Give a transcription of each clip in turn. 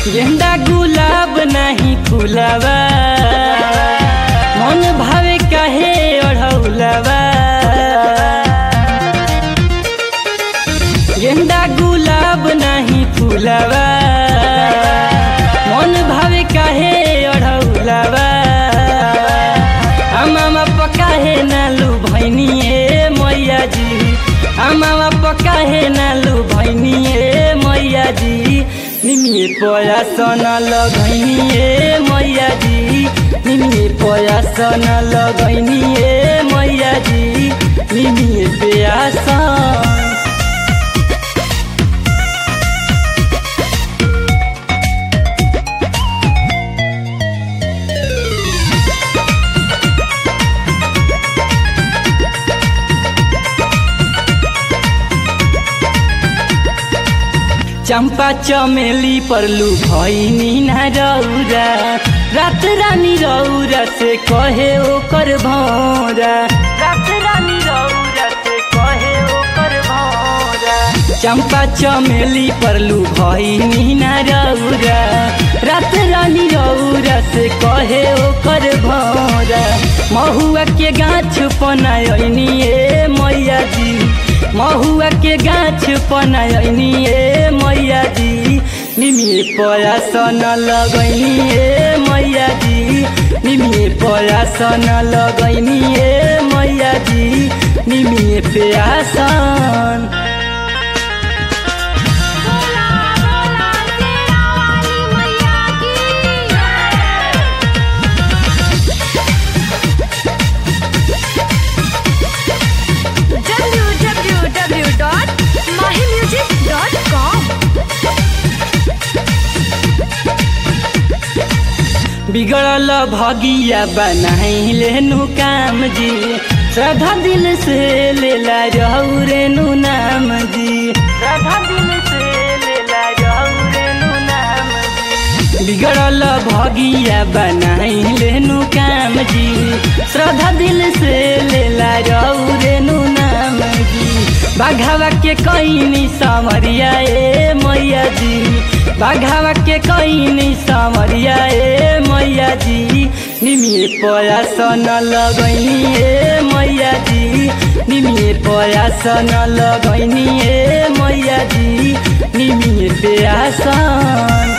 गेंदा गुलाब नहीं फुलावा मन भावे काहे ओढ़ौलावा गेंदा गुलाब नहीं फुलावा मन भावे काहे ओढ़ौलावा आमामा पकाहे नालू भैनिए मैया जी आमामा पकाहे नालू भैनिए मैया जी निमिए पया सन लगैनिए मैया जी निमिए पया सन लगैनिए मैया जी निमिए प्यासन चंपा चमेली परलू भैनी ना रौरा रात रानी रौरा से कहे ओकर भौरा रात रानी रौरा से कहे ओकर भौरा चंपा चमेली परलू भैनी ना रौरा रात रानी रौरा से कहे ओकर भौरा महुआ के गाछ पनायनी ए मैया जी महुआ के गाछ पनायनी ए मैया जी निमिए पया सन लगैनी ए मैया जी निमिए पया सन लगैनी ए मैया जी निमिए प्यासन बोला बोला तेरा वाली मैया की www.mahimusic.com बिगड़ल भगिया बनाई लेनु काम जी श्रद्धा दिल से लेला रहू रेनु नाम जी श्रद्धा दिल से लेला रहू रेनु नाम जी बिगड़ल भगिया बनाई लेनु काम जी श्रद्धा दिल से लेला रहू रेनु नाम जी बाघावा के कैनी सामरिया ए मैया जी बाघावा के कैनी सामरिया ए मैया जी निमिए पया सन लगैनी ए मैया जी निमिए पया सन लगैनी ए मैया जी निमिए प्यासन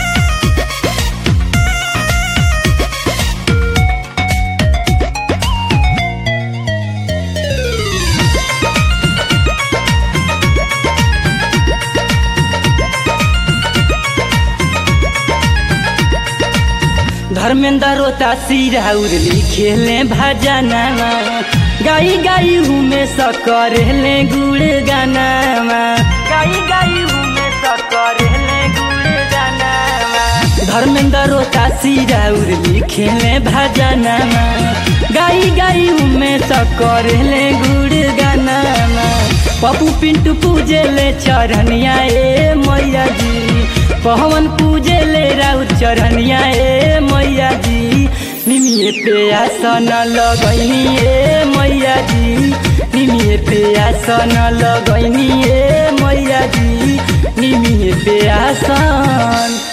धर्मेंद्र रोता सिराउर लिखेले भजनामा गाई गाई हुमे सकरेले गुड़ गानामा गाई गाई हुमे सकरेले गुड़ गानामा धर्मेंद्र रोता सिराउर लिखेले भजनामा गाई गाई हुमे सकरेले गुड़ गानामा पप्पू पिंटू पूजेले चरनिया ए मैया जी पवन पूजेले राउत चरनिया ए मैया जी निमिए प्यासन लगैनी ए मैया जी निमिए प्यासन लगैनी ए मैया जी निमिए प्यासन